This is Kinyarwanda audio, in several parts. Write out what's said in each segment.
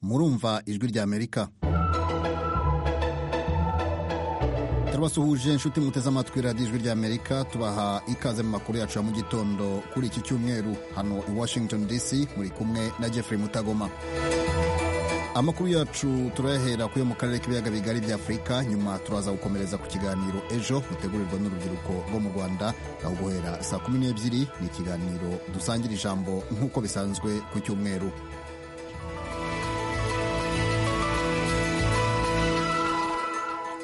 kumva ijwi rya amerika turabasuhuje inshuti muteze amatwi radiyo ijwi rya amerika tubaha ikaze mu makuru yacu ya mu gitondo kuri iki cyumweru hano i washington dc muri kumwe na jeffrey mutagoma amakuru yacu turayahera kuyo mu karere k'ibiyaga bigari bya afurika nyuma turaza gukomereza ku kiganiro ejo rutegurirwa n'urubyiruko rwo mu rwanda aho guhera saa kumi n'ebyiri ni ikiganiro dusangira ijambo nk'uko bisanzwe ku cyumweru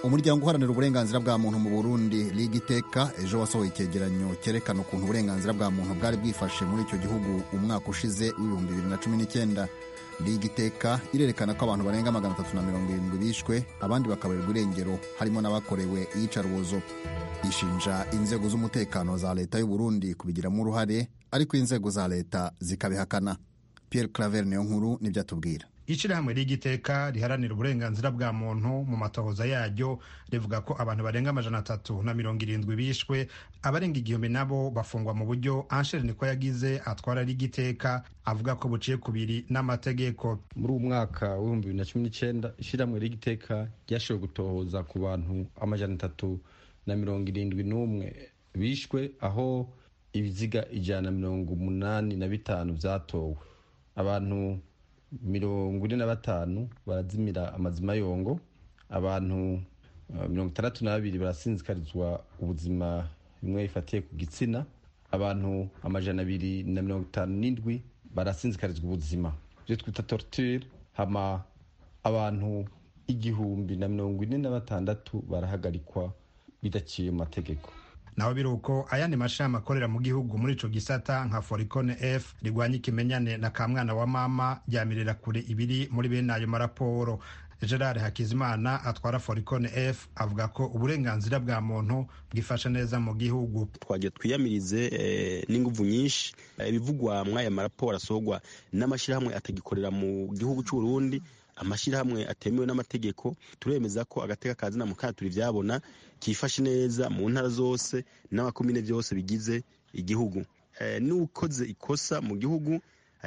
umuryango uharanira uburenganzira bwa muntu mu burundi liga iteka ejo wasohoye icyegeranyo cyerekana ukuntu uburenganzira bwa muntu bwari bwifashe muri icyo gihugu umwaka ushize w'ibihumbi bibiri na cumi n'icyenda liga iteka irerekana ko abantu barenga magana atatu na mirongo irindwi bishwe abandi bakabarirwa irengero harimo n'abakorewe iyicarubozo ishinja inzego z'umutekano za leta y'u Burundi kubigiramo uruhare ariko inzego za leta zikabihakana Pierre Claver niyo nkuru nibyo atubwira ishyirahamwe ry'igiteka riharanira uburenganzira bwa muntu mu matohoza yaryo rivuga ko abantu barenga amajana atatu na mirongo irindwi bishwe abarenga igihumbi nabo bafungwa mu buryo ansheri niko yagize atwara ry'igiteka avuga ko buciye kubiri n'amategeko muri uwo mwaka w'ibihumbi bibiri na cumi n'icyenda ishyirahamwe ry'igiteka ryashoboye gutohoza ku bantu amajana atatu na mirongo irindwi n'umwe bishwe aho ibiziga ijana na mirongo umunani na bitanu byatowe abantu mirongo ine na batanu barazimira amazima yongo abantu mirongo itandatu n'abiri barasinzikarizwa ubuzima bimwe bifatiye ku gitsina abantu amajana abiri na mirongo itanu n'indwi barasinzikarizwa ubuzima ibyo twita torture hama abantu igihumbi na mirongo ine na batandatu barahagarikwa bidaciye mu mategeko naho biri uko ayandi mashami akorera mu gihugu muri ico gisata nka foricone f rigwanya ikimenyane na kamwana wa mama ryamirira kure ibiri muri bene ayo maraporo gerard hakizimana atwara foricone f avuga ko uburenganzira bwa muntu bwifashe neza mu gihugu twagiye twiyamirize n'inguvu nyinshi ibivugwa mw'aya maraporo asorwa n'amashyirahamwe atagikorera mu gihugu cy'uburundi amashyirahamwe atemewe n'amategeko turemeza ko agateka kazina mu katuri byabona kifashe neza mu ntara zose n'amakomine byose bigize igihugu n'ukoze ikosa mu gihugu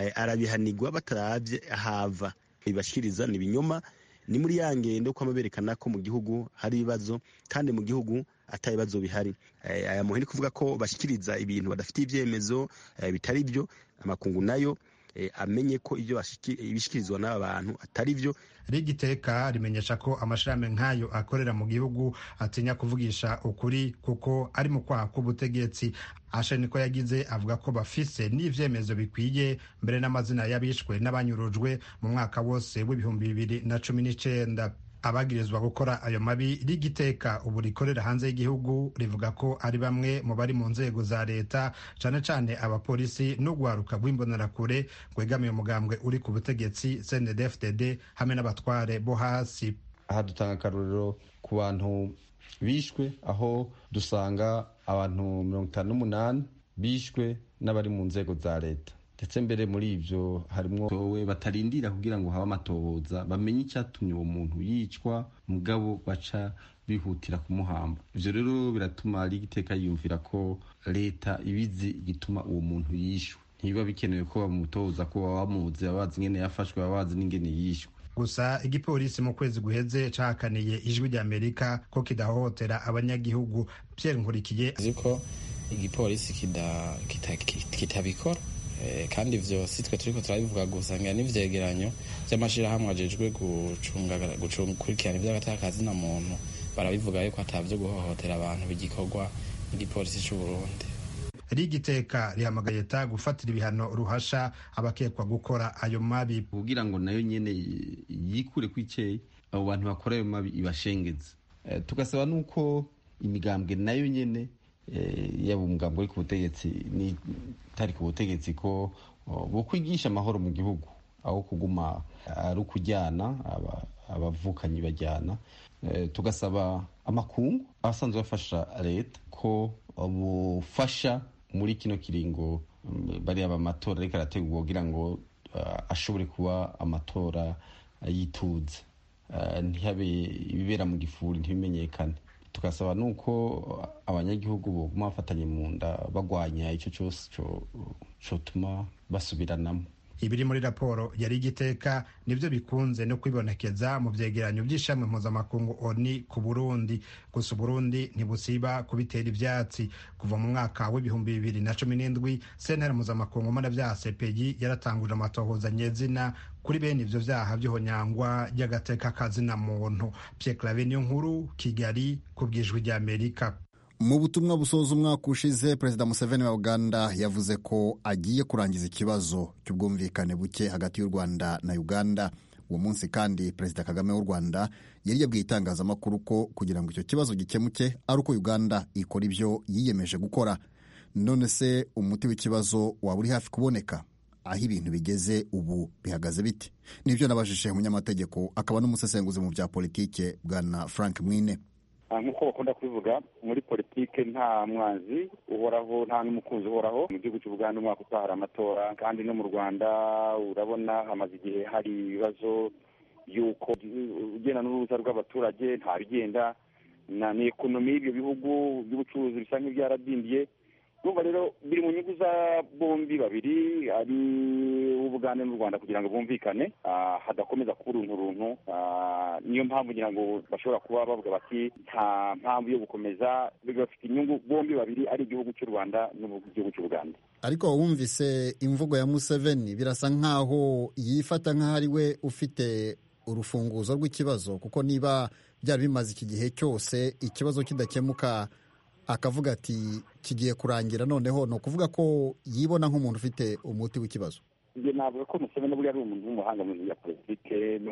arabihanirwa batarabye ahava ibashyikiriza ni ibinyoma ni muri ya ngendo ko baberekana ko mu gihugu hari ibibazo kandi mu gihugu atari ibibazo bihari aya muhini kuvuga ko bashyikiriza ibintu badafite ibyemezo bitari byo amakungu nayo amenye ko ibyo bishyikirizwa n'aba bantu atari byo rigiteka rimenyesha ko amashirame nk'ayo akorera mu gihugu atinya kuvugisha ukuri kuko ari mu kwaha k'ubutegetsi ashe niko yagize avuga ko bafise n'ibyemezo bikwiye mbere n'amazina y'abishwe n'abanyurujwe mu mwaka wose w'ibihumbi bibiri na cumi n'icenda abagirizwa gukora ayo mabi rigiteka ubu rikorera hanze y'igihugu rivuga ko ari bamwe mu bari mu nzego za leta cane cane abapolisi n'ugwaruka rw'imbonerakure rwegamiye umugambwe uri ku butegetsi cndfdd hamwe n'abatware bo hasi aha dutanga akarorero ku bantu bishwe aho dusanga abantu mirongo itanu n'umunani bishwe n'abari mu nzego za leta ndetse mbere muri ibyo harimo towe batarindira kugira ngo habe amatohoza bamenye icyatumye uwo muntu yicwa mugabo baca bihutira kumuhamba ibyo rero biratuma rigiteka yiyumvira ko leta ibizi igituma uwo muntu yishwe ntibiba bikenewe ko bamutoza ko baba bamuzi baba bazi ingene yafashwe baba bazi n'ingene yishwe gusa igipolisi mu kwezi guheze cahakaniye ijwi rya amerika ko kidahohotera abanyagihugu pierre nkurikiye azi ko igipolisi kitabikora kandi ibyo si twe turi turabivuga gusangira n'ibyegeranyo by'amashyirahamwe ajejwe gukurikirana iby'agatakazi muntu barabivuga yuko atabyo guhohotera abantu bigikorwa n'igipolisi cy'u Burundi rigiteka rihamagaye leta gufatira ibihano ruhasha abakekwa gukora ayo mabi kugira ngo nayo nyine yikure ku icyeyi abo bantu bakora ayo mabi ibashengeze tugasaba n'uko imigambwe nayo nyine yaba umugambi uri ku butegetsi n'itari ku butegetsi ko bo kwigisha amahoro mu gihugu aho kuguma ari ukujyana abavukanyi bajyana tugasaba amakungu abasanzwe bafasha leta ko bufasha muri kino kiringo bariya bamatora ariko arategurwa kugira ngo ashobore kuba amatora yitunze ntihabe ibibera mu gifuri ntibimenyekane tugasaba nuko abanyagihugu boguma bafatanye mu nda bagwanya icyo cyose cyotuma basubiranamo ibiri muri raporo yari igiteka nibyo bikunze no kwibonekeza mu byegeranyo by'ishami mpuzamakungu oni ku burundi gusa uburundi ntibusiba kubitera ibyatsi kuva mu mwaka w'ibihumbi bibiri na cumi n'indwi sentare mpuzamakungu mpanabyaha cpg yaratanguje amatohozanyezina kuri bene ibyo byaha by'ihonyangwa ry'agateka kazina muntu pierre clave niyo nkuru kigali ku bwijwi rya amerika mu butumwa busoza umwaka ushize perezida museveni wa uganda yavuze ko agiye kurangiza ikibazo cy'ubwumvikane buke hagati y'u rwanda na uganda uwo munsi kandi perezida kagame w'u rwanda yari yabwiye itangazamakuru ko kugira ngo icyo kibazo gikemuke ari uko uganda ikora ibyo yiyemeje gukora none se umuti w'ikibazo waba uri hafi kuboneka aho ibintu bigeze ubu bihagaze bite nibyo nabajije umunyamategeko akaba n'umusesenguzi mu bya politike bwana frank mwine nk'uko bakunda kubivuga muri politike nta mwanzi uhoraho nta n'umukunzi uhoraho mu gihugu cy'u Buganda umwaka utaha hari amatora kandi no mu rwanda urabona hamaze igihe hari ibibazo y'uko ugenda n'uruza rw'abaturage ntabigenda ni ekonomi y'ibyo bihugu by'ubucuruzi bisa nk'ibyaradimbye urumva rero biri mu nyungu za bombi babiri ari ubugande n'u rwanda kugira ngo bumvikane hadakomeza kuba urunturuntu niyo mpamvu kugira ngo bashobora kuba bavuga bati nta mpamvu yo gukomeza bafite inyungu bombi babiri ari igihugu cy'u rwanda n'igihugu cy'u buganda ariko wumvise imvugo ya museveni birasa nk'aho yifata nk'aho ari we ufite urufunguzo rw'ikibazo kuko niba byari bimaze iki gihe cyose ikibazo kidakemuka akavuga ati kigiye kurangira noneho ni ukuvuga ko yibona nk'umuntu ufite umuti w'ikibazo njye navuga ko museveni buriya ari umuntu w'umuhanga mu bya politike ni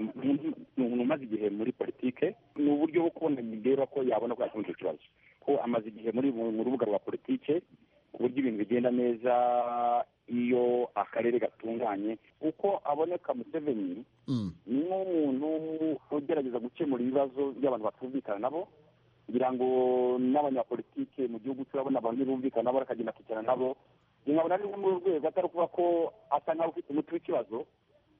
umuntu umaze igihe muri politike ni uburyo bwo kubona rero ko yabona ko yakemura icyo kibazo ko amaze igihe muri mu rubuga rwa politike ku buryo ibintu bigenda neza iyo akarere gatunganye uko aboneka museveni ni nk'umuntu ugerageza gukemura ibibazo by'abantu batumvikana nabo kugira ngo n'abanyapolitike mu gihugu turabona abantu bumvikana barakagenda kwicara nabo nkabona ari muri rwego atari ukuvuga ko asa nkaho ufite umuti w'ikibazo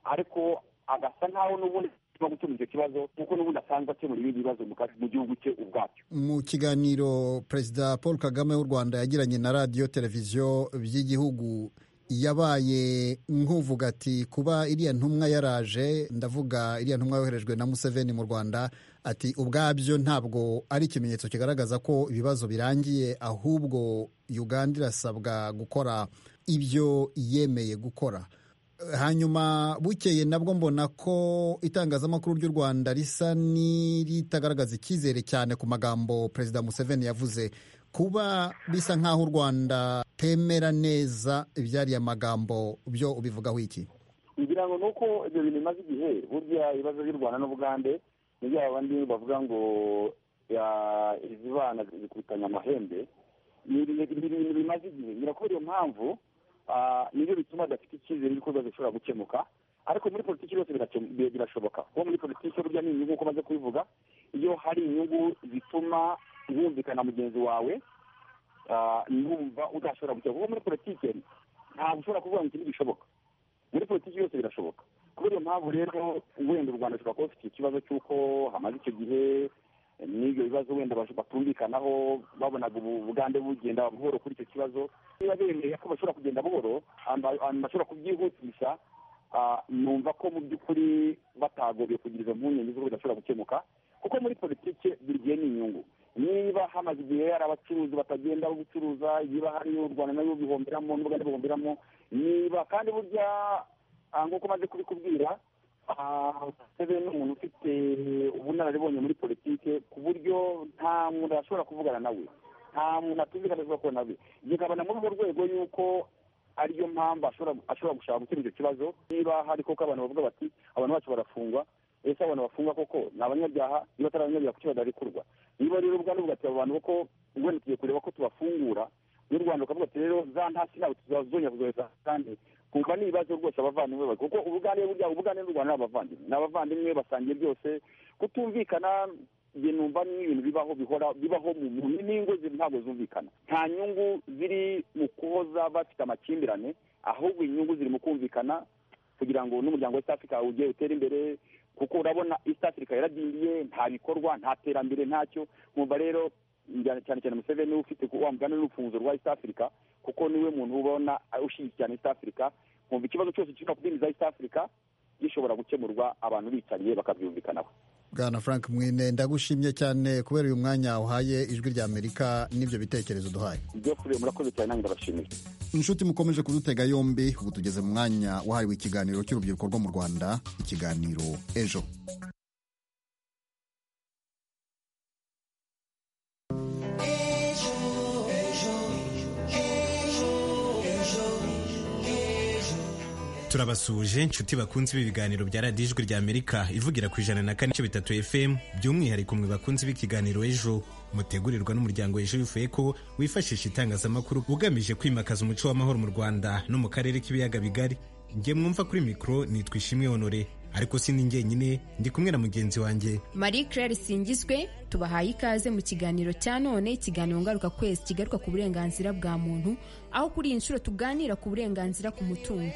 ariko agasa nkaho n'ubundi no gukemura icyo kibazo kuko n'ubundi asanzwe akemura ibindi bibazo mu gihugu cye ubwacyo mu kiganiro perezida paul kagame w'u rwanda yagiranye na radiyo televiziyo by'igihugu yabaye nk'uvuga ati kuba iriya ntumwa yaraje ndavuga iriya ntumwa yoherejwe na museveni mu rwanda ati ubwabyo ntabwo ari ikimenyetso kigaragaza ko ibibazo birangiye ahubwo uganda irasabwa gukora ibyo yemeye gukora hanyuma bukeye nabwo mbona ko itangazamakuru ry'u rwanda risa n'iritagaragaza icyizere cyane ku magambo perezida museveni yavuze kuba bisa nk'aho u rwanda temera neza ibyariye amagambo byo ubivugaho iki ngira ngo ni uko ibyo bintu bimaze igihe burya ibibazo by'u rwanda n'ubugande nibyo abandi bavuga ngo izi bana zikubitanya amahembe ni ibintu bimaze igihe birakubera iyo mpamvu nibyo bituma adafite icyizere y'uko ibibazo bishobora gukemuka ariko muri politiki yose birashoboka kuko muri politiki burya ni inyungu uko umaze kubivuga iyo hari inyungu zituma wumvikana mugenzi wawe numva udashobora gukemura kuko muri politiki ntabwo ushobora kuvuga ngo ikindi gishoboka muri politiki yose birashoboka kubera iyo mpamvu rero wenda u rwanda rushobora kuba rufite ikibazo cy'uko hamaze icyo gihe n'ibyo bibazo wenda batumvikanaho babonaga ubugande bugenda buhoro kuri icyo kibazo niba bemeye ko bashobora kugenda buhoro ahantu bashobora kubyihutisha numva ko mu by'ukuri batagombye kugira izo mpungenge z'uko bidashobora gukemuka kuko muri politiki buri gihe ni inyungu niba hamaze igihe hari abacuruzi batagenda gucuruza niba hari u rwanda nayo bihomberamo n'ubugande buhomberamo niba kandi burya nk'uko umaze kubikubwira sebe ni umuntu ufite ubunararibonye muri politiki ku buryo nta muntu ashobora kuvugana nawe nta muntu atumvikana ashobora kubona nawe bikabona muri urwo rwego y'uko ariyo mpamvu ashobora gushaka gukemura icyo kibazo niba hari koko abantu bavuga bati abantu bacu barafungwa ese abantu bafungwa koko ni abanyabyaha niba atari abanyabyaha kuki badarekurwa niba rero ubwandu bugati abo bantu kuko wenda tugiye kureba ko tubafungura n'u rwanda rukavuga ati rero za ntasi ntabwo tuzazongera kuzohereza kandi kumva ni ibibazo rwose abavandimwe bari kuko ubugande burya ubugande n'u rwanda ni abavandimwe ni abavandimwe basangiye byose kutumvikana njye numva ni ibintu bibaho bihora bibaho mu muntu n'ingo ntabwo zumvikana nta nyungu ziri mu kuhoza bafite amakimbirane ahubwo inyungu ziri mu kumvikana kugira ngo n'umuryango wa east africa ujye utera imbere kuko urabona east africa yaradindiye nta bikorwa nta terambere ntacyo nkumva rero cyane cyane museveni ufite wa mugani n'urufunzo rwa east africa kuko niwe muntu ubona ushyigikira east africa nkumva ikibazo cyose kirimo kubwiriza east africa gishobora gukemurwa abantu bicaye bakabyumvikanaho bwana frank mwine ndagushimye cyane kubera uyu mwanya uhaye ijwi rya amerika n'ibyo bitekerezo duhaye ibyo kuri murakoze cyane nange ndabashimira inshuti mukomeje kudutega yombi ubu tugeze mu mwanya wahariwe ikiganiro cy'urubyiruko rwo mu rwanda ikiganiro ejo turabasuhuje inshuti bakunze ibi biganiro bya radiyo ijwi rya amerika ivugira ku ijana na kane bitatu fm by'umwihariko mwe bakunze b'ikiganiro ejo mutegurirwa n'umuryango ejo bivuye ko wifashisha itangazamakuru ugamije kwimakaza umuco w'amahoro mu rwanda no mu karere k'ibiyaga bigari njye mwumva kuri mikoro nitwa ishimwe honore ariko si ni njyenyine ndi kumwe na mugenzi wanjye marie claire singizwe tubahaye ikaze mu kiganiro cya none ikiganiro ngaruka kwezi kigaruka ku burenganzira bwa muntu aho kuri iyi nshuro tuganira ku burenganzira ku mutungo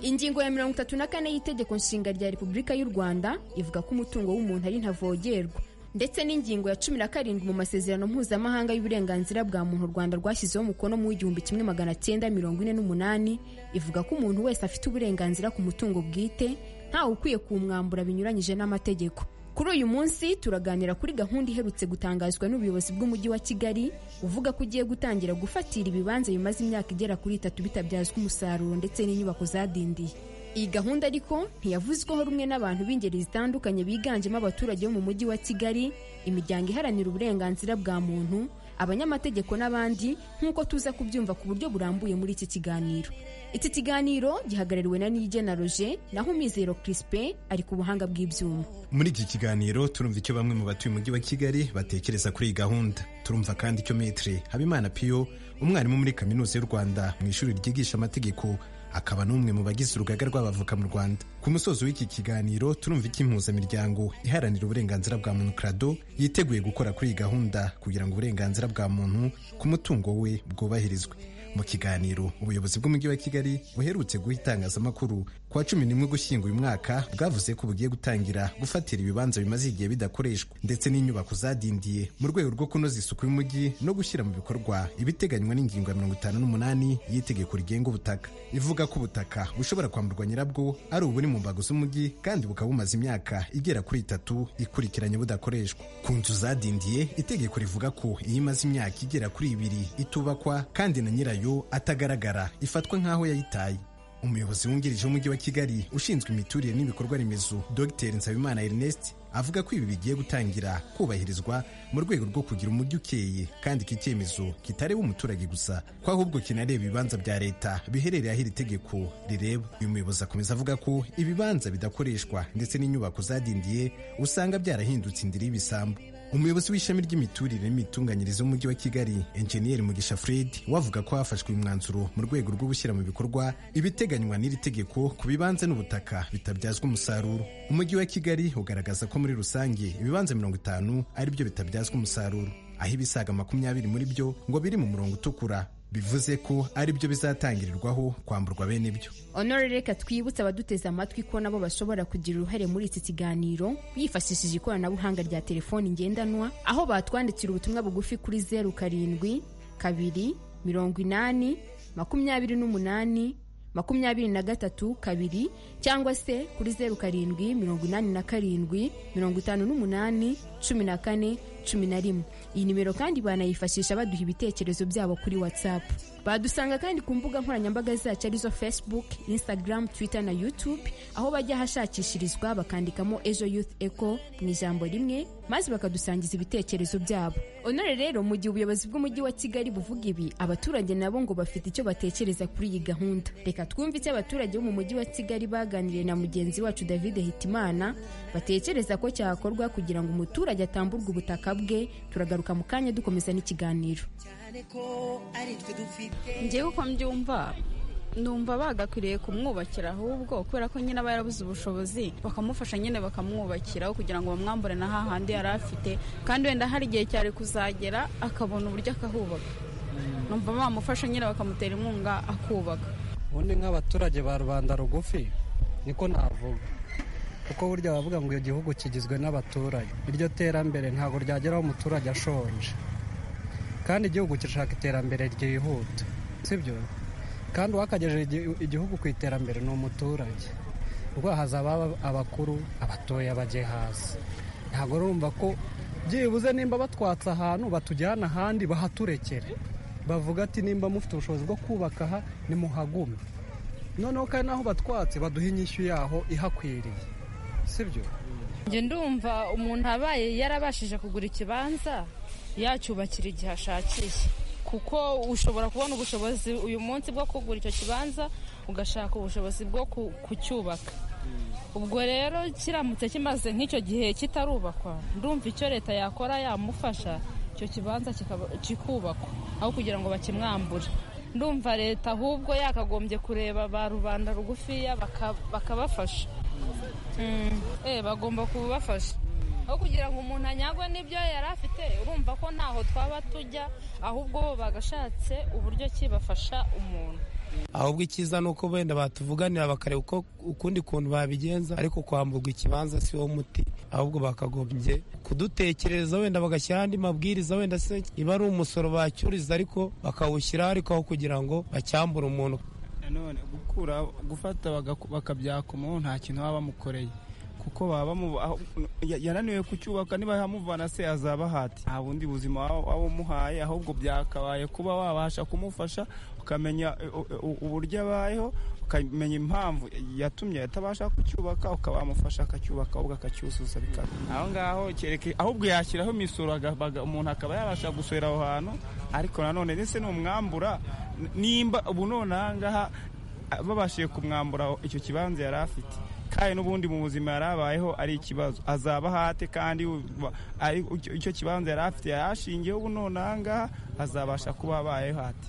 ingingo ya mirongo itatu na kane y'itegeko nshinga rya repubulika y'u rwanda ivuga ko umutungo w'umuntu ari ntavogerwa ndetse n'ingingo ya cumi na karindwi mu masezerano mpuzamahanga y'uburenganzira bwa muntu u rwanda rwashyizeho umukono mu w'igihumbi kimwe magana cyenda mirongo ine n'umunani ivuga ko umuntu wese afite uburenganzira ku mutungo bwite ntawe ukwiye kuwumwambura binyuranyije n'amategeko kuri uyu munsi turaganira kuri gahunda iherutse gutangazwa n'ubuyobozi bw'umujyi wa kigali uvuga ko ugiye gutangira gufatira ibibanza bimaze imyaka igera kuri itatu bitabyazwa umusaruro ndetse n'inyubako zadindiye iyi gahunda ariko ntiyavuzweho rumwe n'abantu b'ingeri zitandukanye biganjemo abaturage bo mu mujyi wa kigali imiryango iharanira uburenganzira bwa muntu abanyamategeko n'abandi nk'uko tuza kubyumva ku buryo burambuye muri iki kiganiro iki kiganiro gihagarariwe na nigena roje naho umwizero kirisipe ari ku buhanga bw'ibyuma muri iki kiganiro turumva icyo bamwe mu batuye umujyi wa kigali batekereza kuri iyi gahunda turumva kandi icyo metire habimana piyo umwarimu muri kaminuza y'u rwanda mu ishuri ryigisha amategeko akaba n'umwe mu bagize urugaga rw'abavoka mu rwanda ku musozo w'iki kiganiro turumva icyo impuzamiryango iharanira uburenganzira bwa muntu krado yiteguye gukora kuri iyi gahunda kugira ngo uburenganzira bwa muntu ku mutungo we bwubahirizwe mu kiganiro ubuyobozi bw'umujyi wa kigali buherutse guha itangazamakuru ku wa cumi n'imwe gushyinga uyu mwaka bwavuze ko bugiye gutangira gufatira ibibanza bimaze igihe bidakoreshwa ndetse n'inyubako zadindiye mu rwego rwo kunoza isuku y'umujyi no gushyira mu bikorwa ibiteganywa n'ingingo ya mirongo itanu n'umunani y'itegeko rigenga ubutaka ivuga ko ubutaka bushobora kwamburwa nyirabwo ari uburi mu mbago z'umujyi kandi bukaba bumaze imyaka igera kuri itatu ikurikiranye budakoreshwa ku nzu zadindiye itegeko rivuga ko iyo imaze imyaka igera kuri ibiri itubakwa kandi na nyirayo yayo atagaragara ifatwa nk'aho yayitaye umuyobozi wungirije w'umujyi wa kigali ushinzwe imiturire n'ibikorwa remezo dr nsabimana ernest avuga ko ibi bigiye gutangira kubahirizwa mu rwego rwo kugira umujyi ukeye kandi iki cyemezo kitareba umuturage gusa ko ahubwo kinareba ibibanza bya leta biherereye aho iri tegeko rireba uyu muyobozi akomeza avuga ko ibibanza bidakoreshwa ndetse n'inyubako zadindiye usanga byarahindutse indiri y'ibisambu umuyobozi w'ishami ry'imiturire n'imitunganyirize w'umujyi wa kigali enjeniyeri mugisha fred we avuga ko hafashwe umwanzuro mu rwego rwo gushyira mu bikorwa ibiteganywa n'iri tegeko ku bibanza n'ubutaka bitabyazwa umusaruro umujyi wa kigali ugaragaza ko muri rusange ibibanza mirongo itanu ari byo bitabyazwa umusaruro aho ibisaga makumyabiri muri byo ngo biri mu murongo utukura bivuze ko ari byo bizatangirirwaho kwamburwa bene ibyo honore reka twibutse abaduteze amatwi ko nabo bashobora kugira uruhare muri iki kiganiro bifashishije ikoranabuhanga rya telefoni ngendanwa aho batwandikira ubutumwa bugufi kuri zeru karindwi kabiri mirongo inani makumyabiri n'umunani makumyabiri na gatatu kabiri cyangwa se kuri zeru karindwi mirongo inani na karindwi mirongo itanu n'umunani cumi na kane cumi na rimwe iyi nimero kandi banayifashisha baduha ibitekerezo byabo kuri whatsapp badusanga kandi ku mbuga nkoranyambaga zacu arizo facebook instagram twitter na youtube aho bajya ahashakishirizwa bakandikamo ejo youth eco mu ijambo rimwe maze bakadusangiza ibitekerezo byabo honore rero mu gihe ubuyobozi bw'umujyi wa kigali buvuga ibi abaturage nabo ngo bafite icyo batekereza kuri iyi gahunda reka twumve icyo abaturage bo mu mujyi wa kigali baganiriye na mugenzi wacu david hitimana batekereza ko cyakorwa kugira ngo umuturage atamburwe ubutaka bwe turagaruka mu kanya dukomeza n'ikiganiro ngewe uko mbyumva numva bagakwiriye kumwubakira ahubwo kubera ko nyine aba yarabuze ubushobozi bakamufasha nyine bakamwubakiraho kugira ngo bamwambure na hahandi yari afite kandi wenda hari igihe cyari kuzagera akabona uburyo akahubaka numva bamufasha nyine bakamutera inkunga akubaka ubundi nk'abaturage ba rubanda rugufi niko navuga kuko burya bavuga ngo iyo gihugu kigizwe n'abaturage iryo terambere ntabwo ryageraho umuturage ashonje kandi igihugu kirashaka iterambere ryihuta sibyo kandi uwakagejeje igihugu ku iterambere ni umuturage rwahazaba abakuru abatoya bajye hasi ntabwo urumva ko byibuze nimba batwatse ahantu batujyana ahandi bahaturekere bavuga ati nimba mufite ubushobozi bwo kubaka aha nimuhagume noneho kandi n'aho batwatse baduha inyishyu yaho ihakwiriye sibyo njye ndumva umuntu abaye yarabashije kugura ikibanza yacyubakira igihe ashakiye kuko ushobora kubona ubushobozi uyu munsi bwo kugura icyo kibanza ugashaka ubushobozi bwo kucyubaka ubwo rero kiramutse kimaze nk'icyo gihe kitarubakwa ndumva icyo leta yakora yamufasha icyo kibanza kikubakwa aho kugira ngo bakimwambure ndumva leta ahubwo yakagombye kureba ba rubanda rugufiya bakabafasha bagomba kubafasha aho kugira ngo umuntu anyagwe n'ibyo yari afite urumva ko ntaho twaba tujya ahubwo bo bagashatse uburyo kibafasha umuntu ahubwo icyiza ni uko wenda batuvuganira bakareba uko ukundi kuntu babigenza ariko kwamburwa ikibanza si wo muti ahubwo bakagombye kudutekereza wenda bagashyiraho andi mabwiriza wenda se iba ari umusoro bacyuriza ariko bakawushyiraho ariko aho kugira ngo bacyambure umuntu nanone gukura gufata bakabyakomaho nta kintu baba bamukoreye kuko baba yananiwe kucyubaka niba yamuvana se azabahati nta bundi buzima waba umuhaye ahubwo byakabaye kuba wabasha kumufasha ukamenya uburyo abayeho ukamenya impamvu yatumye atabasha kucyubaka ukaba wamufasha akacyubaka ahubwo akacyuzuza bikaba aho ngaho ahubwo yashyiraho imisoro umuntu akaba yabasha gusora aho hantu ariko nanone ndetse n'umwambura nimba ubu none aha ngaha babashije kumwambura icyo kibanza yari afite kandi n'ubundi mu buzima yari abayeho ari ikibazo azaba hate kandi icyo kibanza yari afite yarashingiyeho ubu none aha ngaha azabasha kuba abayeho hate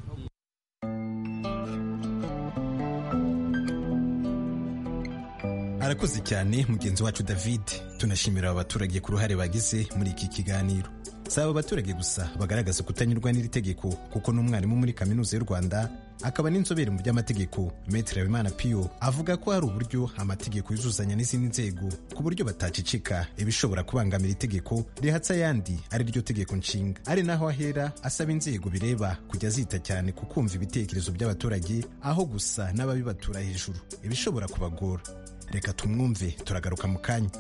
arakoze cyane mugenzi wacu david tunashimira aba baturage ku ruhare bagize muri iki kiganiro si aba baturage gusa bagaragaza kutanyurwa n'iri tegeko kuko n'umwarimu muri kaminuza y'u rwanda akaba n'inzobere mu by'amategeko metero habimana piyo avuga ko hari uburyo amategeko yuzuzanya n'izindi nzego ku buryo batacicika ibishobora kubangamira itegeko rihatse ayandi ari ryo tegeko nshinga ari naho ahera asaba inzego bireba kujya zita cyane ku kumva ibitekerezo by'abaturage aho gusa n'ababibatura hejuru ibishobora kubagora reka tumwumve turagaruka mu kanya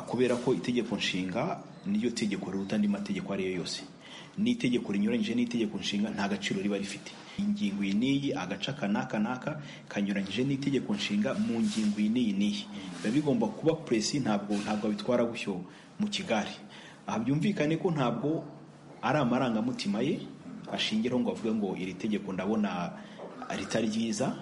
kubera ko itegeko nshinga niryo tegeko riruta andi mategeko ariyo yose n'itegeko rinyuranyije n'itegeko nshinga nta gaciro riba rifite ingingo iyi n'iyi agace aka n'aka n'aka kanyuranyije n'itegeko nshinga mu ngingo iyi n'iyi n'iyi biba bigomba kuba puresi ntabwo ntabwo bitwara bushyo mu kigari aha byumvikane ko ntabwo ari amarangamutima ye ashingiraho ngo avuge ngo iri tegeko ndabona ritari ryiza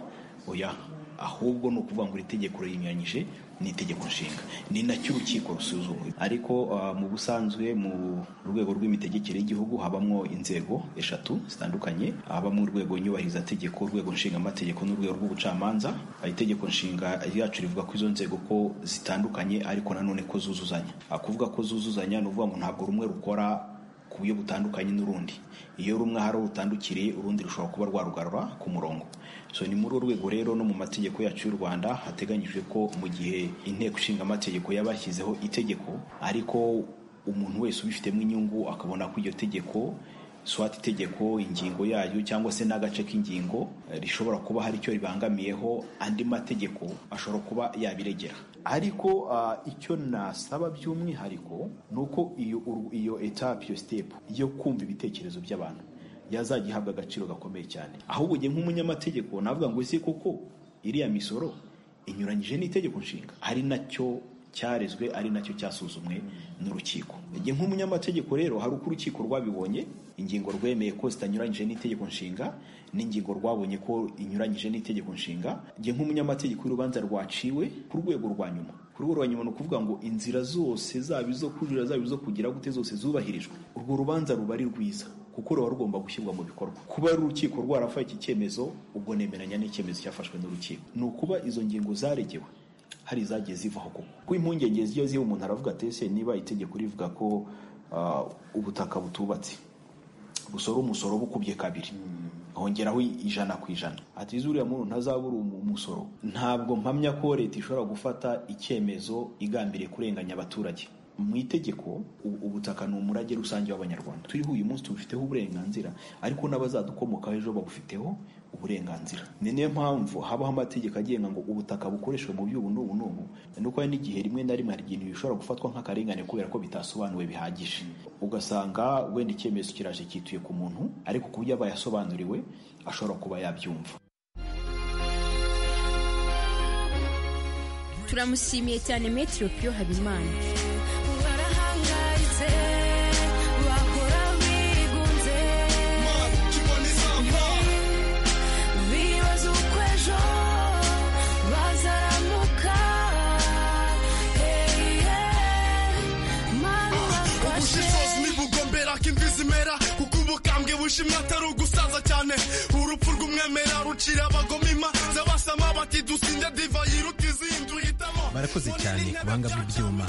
oya ahubwo ni ukuvuga ngo iri tegeko rinyuranyije n'itegeko nshinga ni nacyo urukiko rusuzuma ariko mu busanzwe mu rwego rw'imitegekere y'igihugu habamo inzego eshatu zitandukanye habamo urwego nyubahirizategeko urwego nshingamategeko n'urwego rw'ubucamanza itegeko nshinga ryacu rivuga ko izo nzego ko zitandukanye ariko nanone ko zuzuzanya kuvuga ko zuzuzanya ni ukuvuga ngo ntabwo rumwe rukora ku buryo butandukanye n'urundi iyo rumwe hari rutandukiriye urundi rushobora kuba rwarugarura ku murongo so ni muri uru rwego rero no mu mategeko yacu y'u rwanda hateganyijwe ko mu gihe inteko ishinga amategeko yabashyizeho itegeko ariko umuntu wese ubifitemo inyungu akabona ko iryo tegeko swati itegeko ingingo yayo cyangwa se n'agace k'ingingo rishobora kuba hari icyo ribangamiyeho andi mategeko ashobora kuba yabiregera ariko icyo nasaba by'umwihariko ni uko iyo etape iyo sitepu yo kumva ibitekerezo by'abantu yazajya ihabwa agaciro gakomeye cyane ahubwo ugiye nk'umunyamategeko navuga ngo ese koko iriya misoro inyuranyije n'itegeko nshinga ari nacyo cyarezwe ari nacyo cyasuzumwe n'urukiko igihe nk'umunyamategeko rero hari uko urukiko rwabibonye ingingo rwemeye ko zitanyuranyije n'itegeko nshinga n'ingingo rwabonye ko inyuranyije n'itegeko nshinga igihe nk'umunyamategeko urubanza rwaciwe ku rwego rwa nyuma ku rwego rwa nyuma ni ukuvuga ngo inzira zose zaba izo kujurira zaba izo kugira gute zose zubahirijwe urwo rubanza ruba ari rwiza kuko ruba rugomba gushyirwa mu bikorwa kuba ari urukiko rwarafaye iki cyemezo ubwo nemeranya n'icyemezo cyafashwe n'urukiko ni ukuba izo ngingo zaregewe hari izagiye zivaho koko kuko impungenge ziyo ziba umuntu aravuga ati ese niba itegeko rivuga ko ubutaka butubatse usora umusoro uba ukubye kabiri hongeraho ijana ku ijana ati zuriya muntu ntazabura umusoro ntabwo mpamya ko leta ishobora gufata icyemezo igambiriye kurenganya abaturage mu itegeko u- ubutaka ni umurage rusange w'abanyarwanda turiho uyu munsi tubufiteho uburenganzira ariko n'abazadukomokaho ejo babufiteho uburenganzira ni niyo mpamvu habaho amategeko agenga ngo ubutaka bukoreshwe mu by'ubu n'ubu n'ubu ni uko hari n'igihe rimwe na rimwe hari ibintu bishobora gufatwa nk'akarengane kubera ko bitasobanuwe bihagije ugasanga wenda icyemezo kiraje cyituye ku muntu ariko ku buryo aba yasobanuriwe ashobora kuba yabyumva turamushimiye cyane metero piyo habimana bibaza uko ejo bazaramuka ubushishozi nibugombera ko imvi zimera kuko ubukambwe bushimwa atari ugusaza cyane urupfu rw'umwemera rucira abagomima z'abasama bati dusinde divayi iruta izindi uhitamo barakoze cyane ku buhanga bw'ibyuma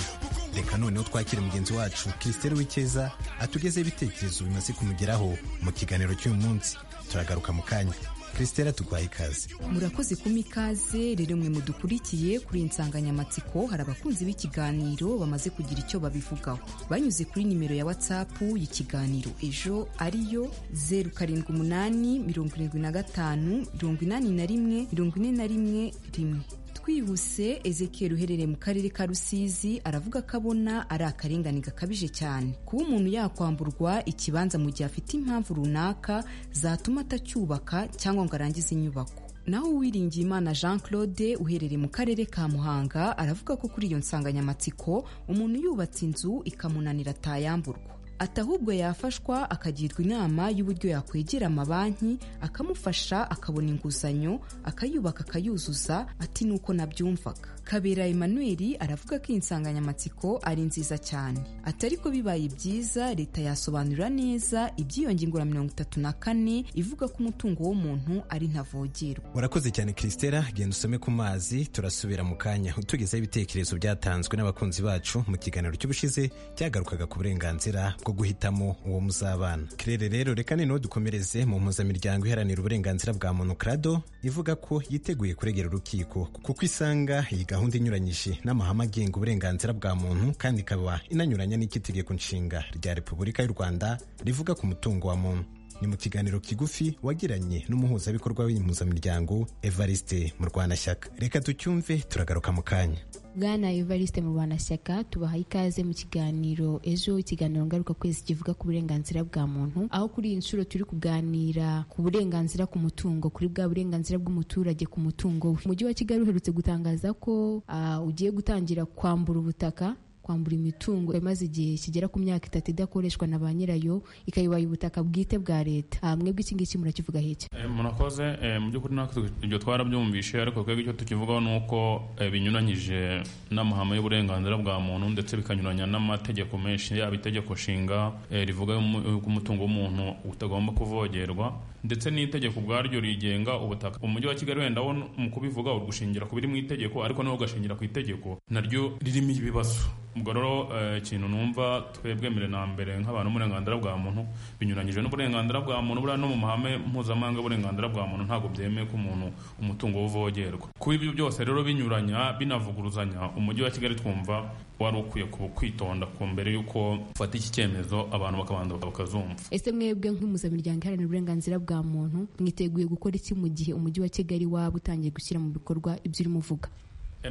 reka noneho twakire mugenzi wacu krisiteri w'icyeza atugezeho ibitekerezo bimaze kumugeraho mu kiganiro cy'uyu munsi turagaruka mu kanya krisiteri atuguhaye ikaze murakoze kuma ikaze rero mwe mudukurikiye kuri iyi nsanganyamatsiko hari abakunzi b'ikiganiro bamaze kugira icyo babivugaho banyuze kuri nimero ya watsapu y'ikiganiro ejo ariyo zeru karindwi umunani mirongo irindwi na gatanu mirongo inani na rimwe mirongo ine na rimwe rimwe twihuse ezekiel uherereye mu karere ka rusizi aravuga ko abona ari akarengane gakabije cyane kuba umuntu yakwamburwa ikibanza mu gihe afite impamvu runaka zatuma atacyubaka cyangwa ngo arangize inyubako naho uwiringiye imana jean claude uherereye mu karere ka muhanga aravuga ko kuri iyo nsanganyamatsiko umuntu yubatse inzu ikamunanira atayamburwa ati ahubwo yafashwa akagirwa inama y'uburyo yakwegera amabanki akamufasha akabona inguzanyo akayubaka akayuzuza ati nuko nabyumvaga kabera emmanuel aravuga ko iyi nsanganyamatsiko ari nziza cyane ati ariko bibaye byiza leta yasobanura neza iby'iyo ngingo ya mirongo itatu na kane ivuga ko umutungo w'umuntu ari ntavogerwa urakoze cyane krisitera genda usome ku mazi turasubira mu kanya utugezeho ibitekerezo byatanzwe n'abakunzi bacu mu kiganiro cy'ubushize cyagarukaga ku burenganzira bwo guhitamo uwo muzabana kirere rero reka noneho dukomereze mu mpuzamiryango iharanira uburenganzira bwa muntu krado ivuga ko yiteguye kuregera urukiko kuko isanga iyi gahunda inyuranyije n'amahame agenga uburenganzira bwa muntu kandi ikaba inanyuranya n'icy'itegeko nshinga rya repubulika y'u rwanda rivuga ku mutungo wa muntu ni mu kiganiro kigufi wagiranye n'umuhuzabikorwa w'iyi mpuzamiryango evariste murwanashyaka reka tucyumve turagaruka mu kanya bwana evariste mu rwanashyaka tubahaye ikaze mu kiganiro ejo ikiganiro ngaruka kwezi kivuga ku burenganzira bwa muntu aho kuri iyi nshuro turi kuganira ku burenganzira ku mutungo kuri bwa burenganzira bw'umuturage ku mutungo we umujyi wa kigali uherutse gutangaza ko ah, ugiye gutangira kwambura ubutaka kwambura imitungo imaze igihe kigera ku myaka itatu idakoreshwa na ba nyirayo ikayibaya ubutaka bwite bwa leta Ah, mwebwe iki ngiki murakivuga heke Eh, murakoze eh, mu by'ukuri natwe ibyo twarabyumvishe ariko twebwe icyo tukivugaho ni uko eh, binyuranyije n'amahame y'uburenganzira bwa muntu ndetse bikanyuranya n'amategeko menshi yaba itegeko nshinga eh, rivuga y'umu- y'uko umutungo w'umuntu utagomba kuvogerwa ndetse n'itegeko ubwaryo rigenga ubutaka umujyi wa kigali wenda wo mu kubivuga urushingira ku biri mu itegeko ariko nawe ugashingira ku itegeko naryo ririmo ibibazo ubwo rero eh, ikintu numva twebwe mbere na mbere nk'abantu uburenganzira bwa muntu binyuranyije n'uburenganzira bwa muntu buriya no mu mahame mpuzamahanga y'uburenganzira bwa muntu ntabwo byemeye ko umuntu umutungo we uvogerwa kuba ibyo byose rero binyuranya binavuguruzanya umujyi wa kigali twumva wari ukwiye ku- kwitonda ku mbere y'uko ufata iki cyemezo abantu bakabanza bakazumva ese mwebwe nk'impuzamiryango iharanira uburenganzira bwa muntu mwiteguye gukora iki mu gihe umujyi wa kigali waba utangiye gushyira mu bikorwa ibyo urimo uvuga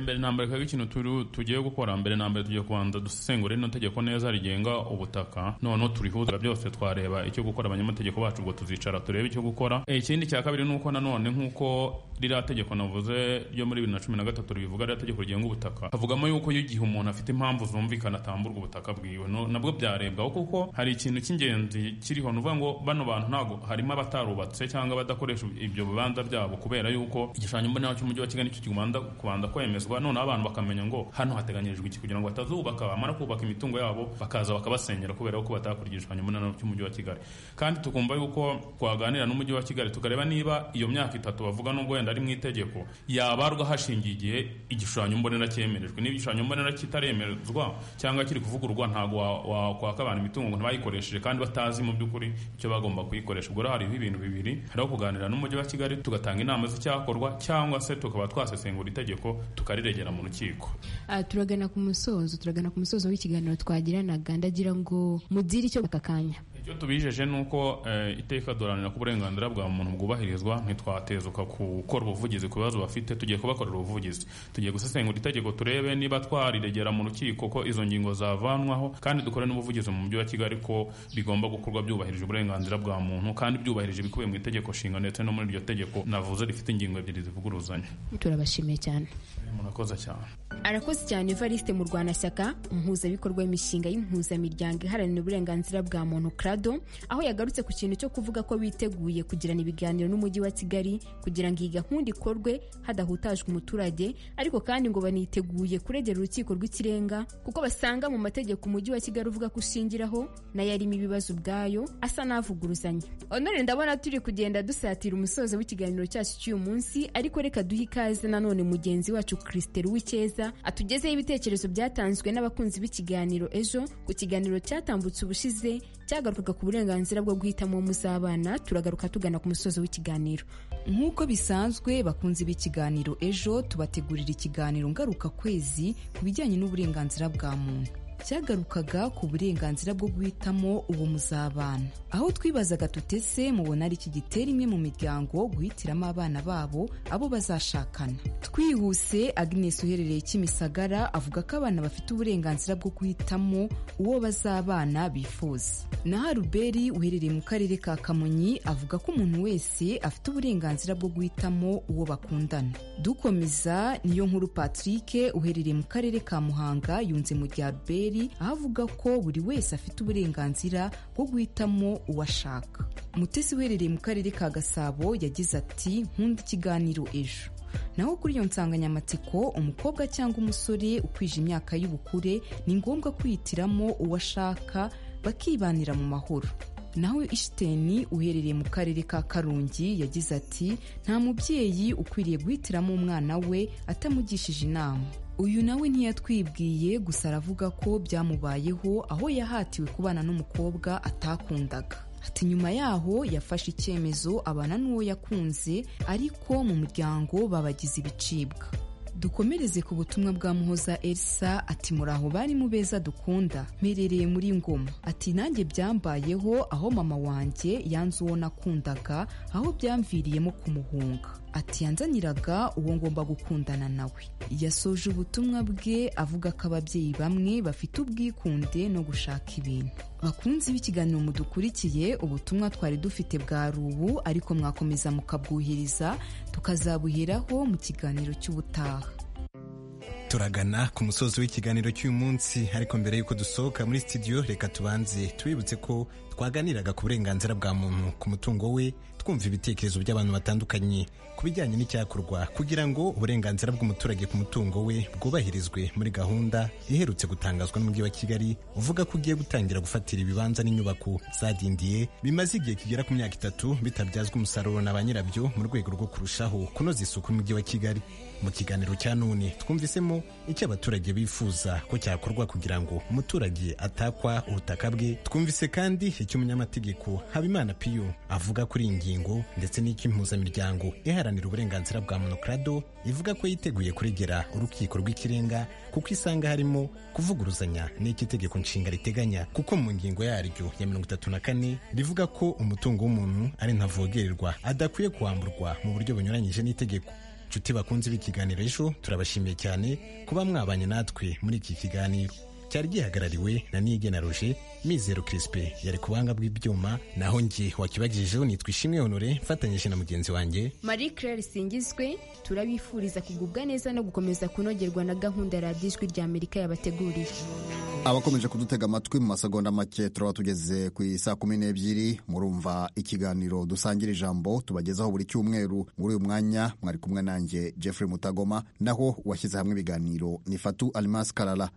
mbere na mbere twebwe ikintu turi- tugiye gukora mbere na mbere tugiye kubanza dusesengura rino tegeko neza rigenga ubutaka noneho turihuza byose twareba icyo gukora abanyamategeko bacu ubwo tuzicara turebe icyo gukora Eh, ikindi cya kabiri ni uko nanone nk'uko ririya tegeko navuze ryo muri bibiri na cumi na gatatu ribivuga ririya tegeko rigenga ubutaka havugamo yuko iyo igihe umuntu afite impamvu zumvikana atamburwa ubutaka bwiwe No- nabwo byarebwaho kuko hari ikintu cy'ingenzi kiriho ni ukuvuga ngo bano bantu ntabwo harimo abatarubatse cyangwa abadakoresha ibyo bibanza byabo kubera yuko igishushanyo mbonera cy'umujyi wa kigali nicyo kibanza kubanza kwemeza byemezwa noneho abantu bakamenya ngo hano hateganyirijwe iki kugira ngo batazubaka bamara kubaka imitungo yabo bakaza bakabasenyera kubera ko batakurikije ikinyumunaniro cy'umujyi wa kigali kandi tukumva yuko twaganira n'umujyi wa kigali tukareba niba iyo myaka itatu bavuga nubwo wenda ari mu itegeko yabarwa hashingiye igihe igishushanyo mbonera cyemerejwe niba igishushanyo mbonera kitaremerezwa cyangwa kiri kuvugururwa ntabwo wakwaka abantu imitungo ngo ntibayikoresheje kandi batazi mu by'ukuri icyo bagomba kuyikoresha ubwo rero hariho ibintu bibiri hariho kuganira n'umujyi wa kigali tugatanga inama z'icyakorwa cyangwa se tukaba twasesengura itegeko tukariregera mu rukiko Ah, turagana ku musozo turagana ku musozo w'ikiganiro twagiranaga ndagira ngo mugire icyo aka kanya icyo tubijeje ni uko eh, iteka duharanira ko uburenganzira bwa muntu bwubahirizwa ntitwatezuka gukora ubuvugizi ku bibazo bafite tugiye kubakorera ubuvugizi tugiye gusesengura itegeko turebe niba twariregera mu rukiko ko izo ngingo zavanwaho kandi dukore n'ubuvugizi mu mujyi wa kigali ko bigomba gukorwa byubahirije uburenganzira bwa muntu kandi byubahirije ibikubiye mu itegeko nshinga ndetse no muri iryo tegeko navuze rifite ingingo ebyiri zivuguruzanya turabashimiye cyane murakoze cyane arakoze cyane evariste mu rwanashyaka umuhuzabikorwa w'imishinga y'impuzamiryango iharanira uburenganzira bwa muntu krado aho yagarutse ku kintu cyo kuvuga ko biteguye kugirana ibiganiro n'umujyi wa kigali kugira ngo iyi gahunda ikorwe hadahutajwe umuturage ariko kandi ngo baniteguye kuregera urukiko rw'ikirenga kuko basanga mu mategeko umujyi wa kigali uvuga ko ushingiraho nayo arimo ibibazo ubwayo asa n'avuguruzanya honore ndabona turi kugenda dusatira umusozo w'ikiganiro cyacu cy'uyu munsi ariko reka duhe ikaze nanone mugenzi wacu christelle uwicyeza atugezeho ibitekerezo byatanzwe n'abakunzi b'ikiganiro ejo ku kiganiro cyatambutse ubushize cyagarukaga ku burenganzira bwo guhitamo muzabana turagaruka tugana ku musozo w'ikiganiro nk'uko bisanzwe bakunze b'ikiganiro ejo tubategurira ikiganiro ngaruka kwezi ku bijyanye n'uburenganzira bwa muntu cyagarukaga ku burenganzira bwo guhitamo uwo muzabana aho twibazaga tutese mubona ari iki gitera imwe mu miryango guhitiramo abana babo abo bazashakana twihuse agnes uherereye kimisagara avuga ko abana bafite uburenganzira bwo guhitamo uwo bazabana bifuza naho aruberi uherereye mu karere ka kamonyi avuga ko umuntu wese afite uburenganzira bwo guhitamo uwo bakundana dukomeza niyo nkuru patrick uherereye mu karere ka muhanga yunze mu rya beri aho avuga ko buri wese afite uburenganzira bwo guhitamo uwo ashaka mutesi uherereye mu karere ka gasabo yagize ati nkunda ikiganiro ejo naho kuri iyo nsanganyamatsiko umukobwa cyangwa umusore ukwije imyaka y'ubukure ni ngombwa kwihitiramo uwo ashaka bakibanira mu mahoro naho ishiteni uherereye mu karere ka karungi yagize ati nta mubyeyi ukwiriye guhitiramo umwana we atamugishije inama uyu nawe ntiyatwibwiye gusa aravuga ko byamubayeho aho yahatiwe kubana n'umukobwa atakundaga ati nyuma yaho yafashe icyemezo abana n'uwo yakunze ariko mu muryango babagize ibicibwa dukomereze ku butumwa bwa muhoza elsa ati muraho bari mu beza dukunda mperereye muri ngoma ati nanjye byambayeho aho mama wanjye yanze uwo nakundaga aho byamviriyemo kumuhunga ati yanzaniraga uwo ngomba gukundana nawe yasoje ubutumwa bwe avuga ko ababyeyi bamwe bafite ubwikunde no gushaka ibintu bakunzi b'ikiganiro mudukurikiye ubutumwa twari dufite bwa rubu ariko mwakomeza mukabwuhiriza tukazabuheraho mu kiganiro cy'ubutaha turagana ku musozi w'ikiganiro cy'uyu munsi ariko mbere y'uko dusohoka muri studio reka tubanze tubibutse ko twaganiraga ku burenganzira bwa muntu ku mutungo we twumva ibitekerezo by'abantu batandukanye ku bijyanye n'icyakorwa kugira ngo uburenganzira bw'umuturage ku mutungo we bwubahirizwe muri gahunda iherutse gutangazwa n'umujyi wa kigali uvuga ko ugiye gutangira gufatira ibibanza n'inyubako zadindiye bimaze igihe kigera ku myaka itatu bitabyazwa umusaruro na ba nyirabyo mu rwego rwo kurushaho kunoza isuku n'umujyi wa kigali mu kiganiro cya none twumvisemo icyo abaturage bifuza ko cyakorwa kugira ngo umuturage atakwa ubutaka bwe twumvise kandi icyo umunyamategeko habimana piyo avuga kuri iyi ngingo ndetse n'icy'impuzamiryango iharanira uburenganzira bwa monokrado ivuga ko yiteguye kuregera urukiko rw'ikirenga kuko isanga harimo kuvuguruzanya n'icyo itegeko nshinga riteganya kuko mu ngingo yaryo ya mirongo itatu na kane rivuga ko umutungo w'umuntu ari ntavogererwa adakwiye kuwamburwa mu buryo bunyuranyije n'itegeko inshuti bakunze b'ikiganiro ejo turabashimiye cyane kuba mwabanye natwe muri iki kiganiro cyari gihagarariwe na nigena roje mizero kirisipe yari ku buhanga bw'ibyuma naho nge wakibagejejeho nitwa ishimwe honore mfatanyije na mugenzi wanjye marie claire singizwe turabifuriza kugubwa neza no gukomeza kunogerwa na gahunda ya radiyo ijwi ry'amerika yabateguriye abakomeje kudutega amatwi mu masegonda make turaba tugeze ku isaa kumi n'ebyiri murumva ikiganiro dusangira ijambo tubagezaho buri cyumweru muri uyu mwanya mwari kumwe nanjye jeffrey mutagoma naho washyize hamwe ibiganiro ni fatu alimasi karara